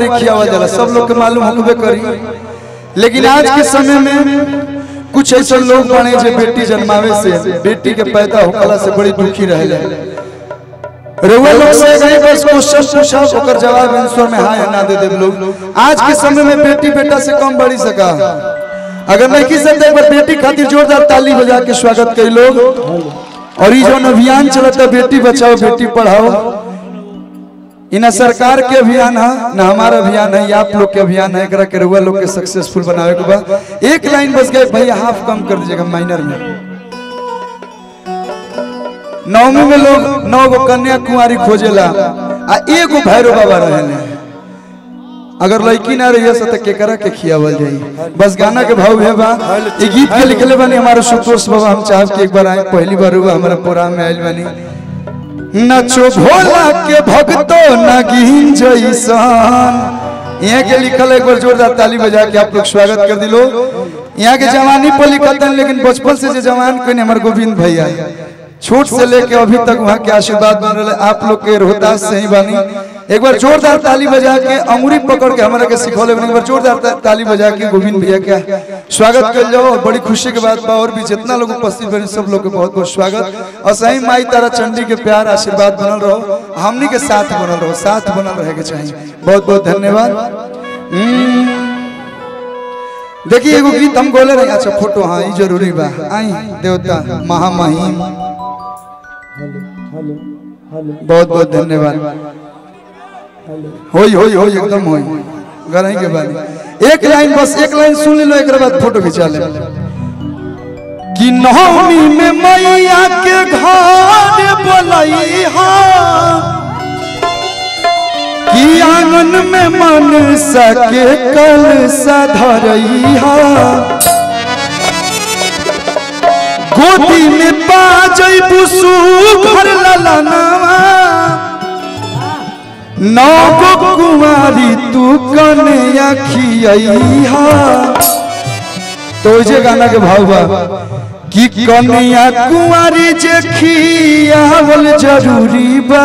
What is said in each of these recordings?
कुंवारी खियावा जाला सब लोग के मालूम होबे करी लेकिन आज के समय में कुछ ऐसे लोग बने जे बेटी जन्मावे से बेटी के पैदा होकला से बड़ी दुखी रहे रउआ लोग से गए बस क्वेश्चन पूछा ओकर जवाब आंसर में हाँ या ना दे देब लोग आज के समय में बेटी बेटा से कम बढ़ी सका अगर नहीं की सकते एक बार बेटी खातिर जोरदार ताली बजा के स्वागत कई लोग और ये जो अभियान चलता बेटी बचाओ बेटी पढ़ाओ इना सरकार के अभियान है ना हमारा अभियान है ये आप लोग के अभियान है एकरा के रउआ लोग के सक्सेसफुल बनावे के बा एक लाइन बस गए भैया हाफ कम कर दीजिएगा माइनर में नवमी में लोग नौ गो कन्या कुंवारी खोजेला आ एगो भैरव बाबा रहले अगर लड़की ना रही से तो केकरा के खियावल जाई बस गाना के भाव है बा ये गीत के लिखले बानी हमारे सुतोष बाबा हम चाहब कि एक बार आए पहली बार हुआ हमारा प्रोग्राम में आइल बानी नचो भोला के भक्तो नगीन जैसन यहाँ के लिखल है एक बार जोरदार ताली बजा के आप लोग स्वागत कर दिलो यहाँ के जवानी पर लिखत हैं लेकिन बचपन से जो जवान कोई हमारे गोविंद भैया छोट से लेके अभी तक वहाँ के आशीर्वाद बन रहे आप लोग के रोहतास से ही बानी एक बार जोरदार ताली बजा के अंगुरी पकड़ के हमारा के सिखौले बनी एक बार जोरदार ता- ताली बजा के गोविंद भैया के स्वागत कर जाओ और बड़ी खुशी के बात बा और भी जितना लोग उपस्थित बने सब लोग के बहुत बहुत स्वागत और सही माई तारा चंडी के प्यार आशीर्वाद बनल रहो हमनी के साथ बनल रहो साथ बनल रहे के चाहिए बहुत बहुत धन्यवाद हम्म। देखिए एगो गीत हम बोले रहे अच्छा फोटो हाँ ये जरूरी बा आई देवता महामहिम बहुत बहुत धन्यवाद होई होई होई एकदम होई गरही के बानी एक लाइन बस एक लाइन सुन लो एक बाद फोटो खिंचा ले कि नवमी में मैया के घर बोलई हा कि आंगन में मन सके कल सधरई हा गोदी में बाजई बुसु भर ललनावा नौ गो कुमारी तू कन्या खियई हा तो जे गाना के भाव बा कि कन्या कुमारी जे खियावल जरूरी बा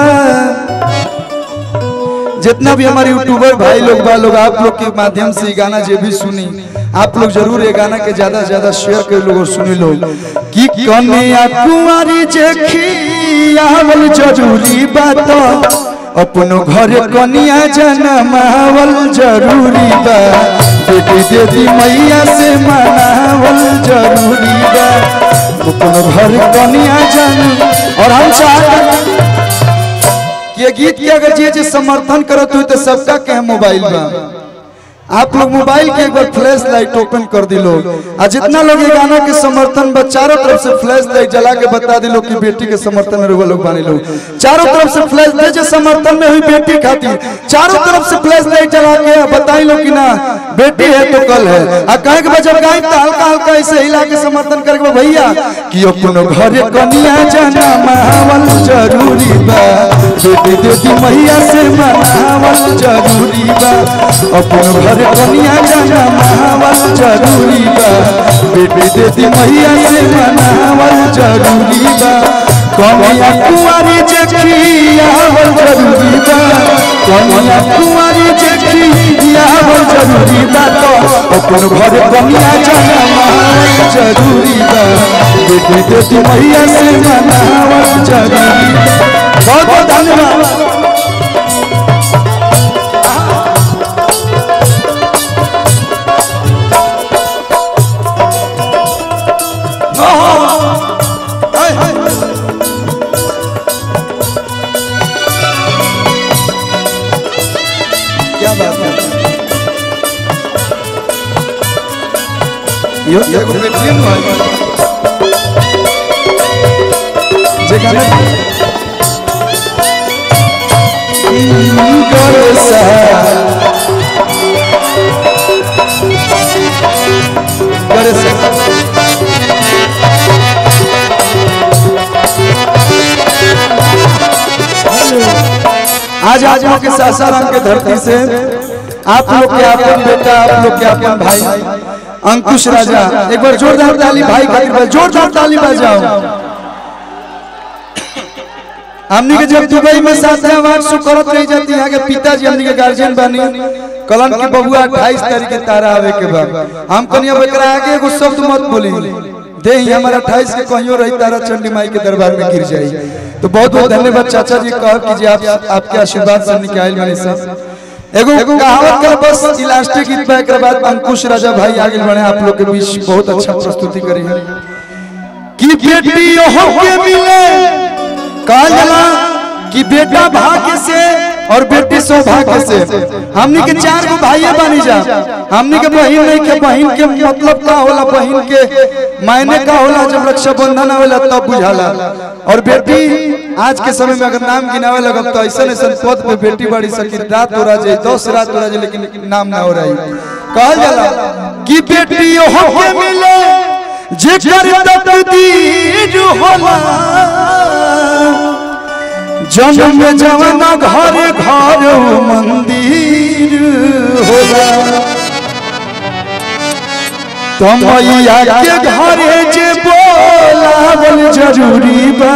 जितना भी हमारे यूट्यूबर भाई लोग बा लोग आप लोग के माध्यम से ये गाना जो भी सुनी आप लोग जरूर ये गाना के ज्यादा से ज्यादा शेयर कर लोग और सुनी लो कि कन्या कुमारी जे खियावल जरूरी बात अपनो घर कन्या जनमावल जरूरी बा बेटी देवी मैया से मनावल जरूरी बा अपनो घर कन्या जन और हम चाहते ये गीत के अगर जे जे समर्थन करत हुई तो सबका के मोबाइल बा आप लोग मोबाइल के एक बार फ्लैश लाइट ओपन कर दिलो आ जितना लोग ये गाना के समर्थन बा चारों तरफ से फ्लैश लाइट जला के बता दिलो कि बेटी के समर्थन में रुआ लोग बानी लोग चारों तरफ से फ्लैश लाइट जो समर्थन में हुई बेटी खातिर चारों तरफ से फ्लैश लाइट जला के बताई लो कि ना बेटी है तो कल है आ कहे के बजब गाय तो हल्का हल्का ऐसे हिला के समर्थन करके भैया कि अपनो घरे कनिया जाना मावल जरूरी बा बेटी देती मैया से मनावल जरूरी बा अपनो घरे कनिया जाना मावल जरूरी बा बेटी देती मैया से मनावल जरूरी बा कनिया कुंवारी जखियावल जरूरी बा कनिया कुंवारी जखियावल जरूरी बा तो अपनो घरे कनिया जाना मावल जरूरी बा बेटी देती मैया से मनावल जरूरी बा बहुत बहुत धन्यवाद हाय, हाय। क्या बात है यो ये को पेटीएम है जे गाना गरसा गरसा आज आज लोग के सासाराम के धरती से आप लोग के अपन बेटा आप लोग के अपन भाई अंकुश राजा एक बार जोरदार ताली भाई खातिर बजा- जोरदार ताली बजाओ हमनी के जब दुबई में साथ अवार्ड शो करत रही जाती यहाँ के पिताजी हमनी के गार्जियन बानी कलन की बबुआ 28 तारीख के तारा आवे के बाद हम कनिया बकरा आगे एगो शब्द मत बोली दे ही हमारा 28 के कहियो रही तारा चंडी माई के दरबार में गिर जाई तो बहुत बहुत धन्यवाद चाचा जी कह कि जी आप आपके आशीर्वाद से निकाल बने सब एगो कहावत कर बस इलास्टिक गीत पे के बाद अंकुश राजा भाई आगे बढ़े आप लोग के बीच बहुत अच्छा प्रस्तुति करी है कि बेटी हो के मिले कहा जाला कि बेटा भाग्य से और बेटी सौभाग्य से हमनी के चार गो भाई बनी जा हमनी के बहन नहीं के बहन के मतलब का होला बहन के मायने का होला जब रक्षाबंधन आवेला तब बुझाला और बेटी आज के समय में अगर नाम गिनावे लगब तो ऐसा ऐसा पद पे बेटी बड़ी सकी रात हो रहा जाए दस रात हो रहा जाए लेकिन नाम ना हो रही कहल जाला कि बेटी हो के मिले जेकर तकदीर होला जन्म जवना घर घर मंदिर होला तमैया के घरे जे बोलावल जरूरी बा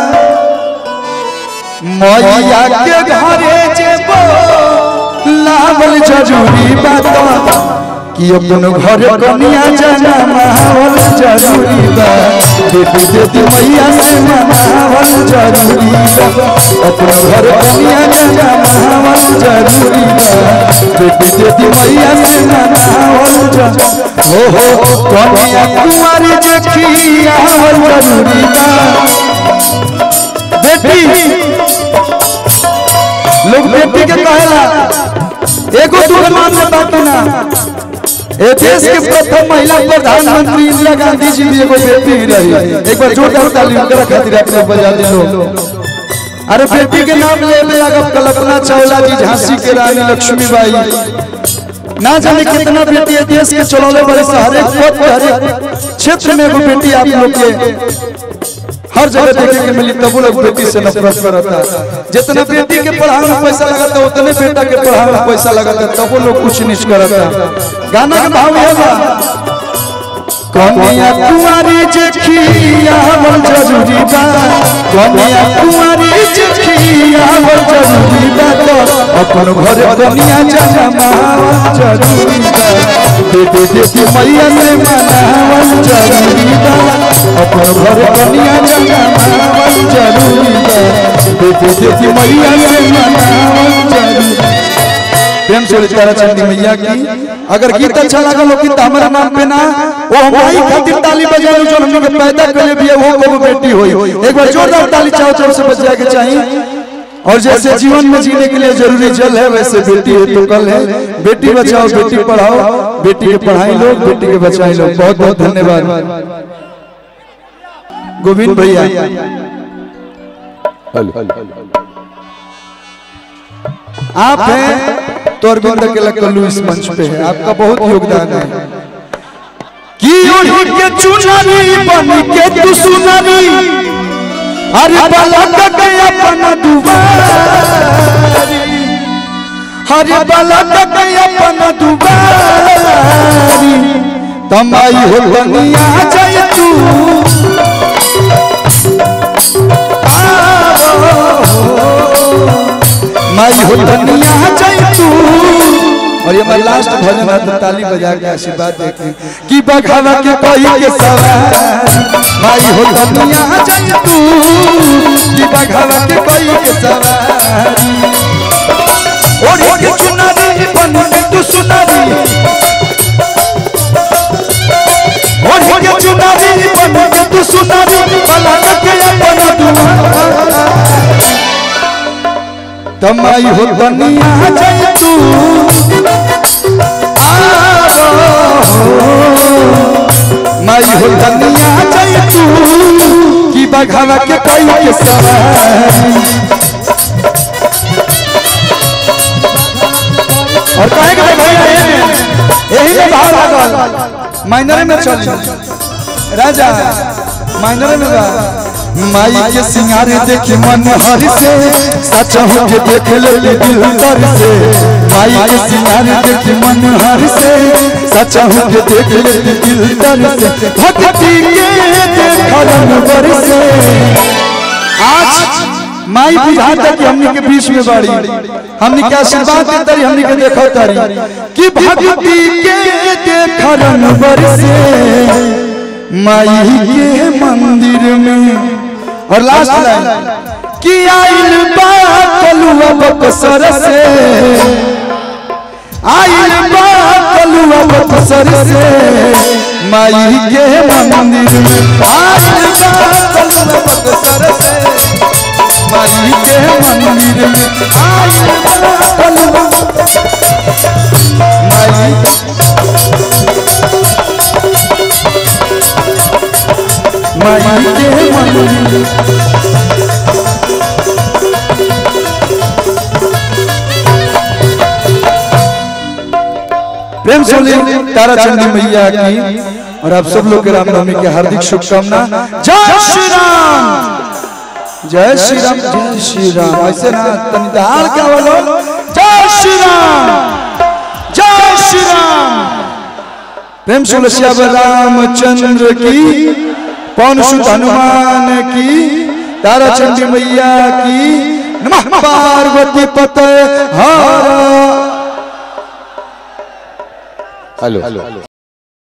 मैया के घरे जे बोलावल जरूरी बा तो कि अपन घर कनिया जाना माहौल जरूरी बा बेटी बेटी मैया से मनावल जरूरी बा अपन घर कनिया जाना माहौल जरूरी बा बेटी बेटी मैया से मनावल जरूरी हो हो कनिया कुंवारी जखिया जरूरी बा बेटी लोग बेटी के कहेला एगो दूर मान से बाकी ना ए देश के प्रथम महिला प्रधानमंत्री इंदिरा गांधी जी भी एगो बेटी रही एक बार जोरदार ताली उनकरा खातिर आप लोग बजा दे लो अरे बेटी के नाम ले ले अगर कल्पना चावला जी झांसी के रानी लक्ष्मीबाई ना जाने कितना बेटी है देश के चलौले बड़े से हर एक पद पे हर एक क्षेत्र में एगो बेटी आप लोग के हर जगह देखे के मिली तब लोग बेटी से नफरत करता जितना बेटी के पढ़ाई में पैसा लगाता उतने बेटा के पढ़ाई में पैसा लगाता तब लोग कुछ नीच करता गाना के भाव ये बा कनिया कुंवारी जेखिया हमर जरूरी बा कनिया कुंवारी जेखिया हमर जरूरी बा तो अपन घर कनिया जमा जरूरी बा बेटे बेटी मैया से मनावल जरूरी बा अपन घर कनिया जमा जरूरी बा बेटे बेटी मैया से मनावल जरूरी बा। प्रेम से तारा चंदी मैया की अगर गीत अच्छा लगा लो गीत हमारा नाम पे ना वो हमारी खातिर ताली बजा लो जो हम लोग पैदा कर भी है वो को बेटी होई एक बार जोरदार ताली चाहो चाहो से बजा के चाहिए और जैसे जीवन में जीने के लिए जरूरी जल है वैसे बेटी है तो कल है बेटी बचाओ बेटी पढ़ाओ बेटी के पढ़ाई लो बेटी के बचाई लो बहुत बहुत धन्यवाद गोविंद भैया आप हैं तो अरविंद के लकल्लू इस मंच पे है आपका बहुत योगदान है कि ओढ़ी के चुनरी बन के तू सुनरी अरे बलक के अपन दुबारी हरे बलक के अपन दुबारी तमाई हो बनिया जाय तू माई हो बनिया जाय तू और ये हमारा लास्ट भजन है तो ताली बजा के आशीर्वाद देते कि बघावा के कोई के सवार माई हो दुनिया जय तू कि बघावा के कोई के सवार ओढ़ी के चुनरी बन के तू सुनरी ओढ़ी के चुनरी बन के तू सुनरी बला के अपन दुआ तमाई हो दुनिया जय तू माई हो दुनिया जय तू की बघावा के कोई के सवारी और कहे के भैया यही में भाव लागल माइनर में चल राजा माइनर में बा माई के सिंगार देखी मन हर से सच हो के देख ले दिल तर से माई के सिंगार देखी मन हर से सच हो के देख ले दिल तर से भक्ति के देखलन बर से आज माई बुझाता कि हमनी के बीच में बाड़ी हमनी के आशीर्वाद दे तारी हमनी के देखो तारी कि भक्ति के देखरन बरसे माई के मंदिर में और लास्ट लाइन कि आइल बा कलुआ बकसर से आइल बा कलुआ बकसर से माई के मंदिर में आइल बा कलुआ बकसर से माई के मंदिर में आइल बा कलुआ माई माई के मंदिर में प्रेम से बोलिए तारा चंदी मैया की और आप सब लोग के रामनवमी के हार्दिक शुभकामना जय श्री राम जय श्री राम जय श्री राम ऐसे ना तनी दहाड़ क्या बोलो जय श्री राम जय श्री राम प्रेम से बोलो श्याम रामचंद्र की पवन सुत हनुमान की तारा चंदी मैया की नमः पार्वती पते हर हेलो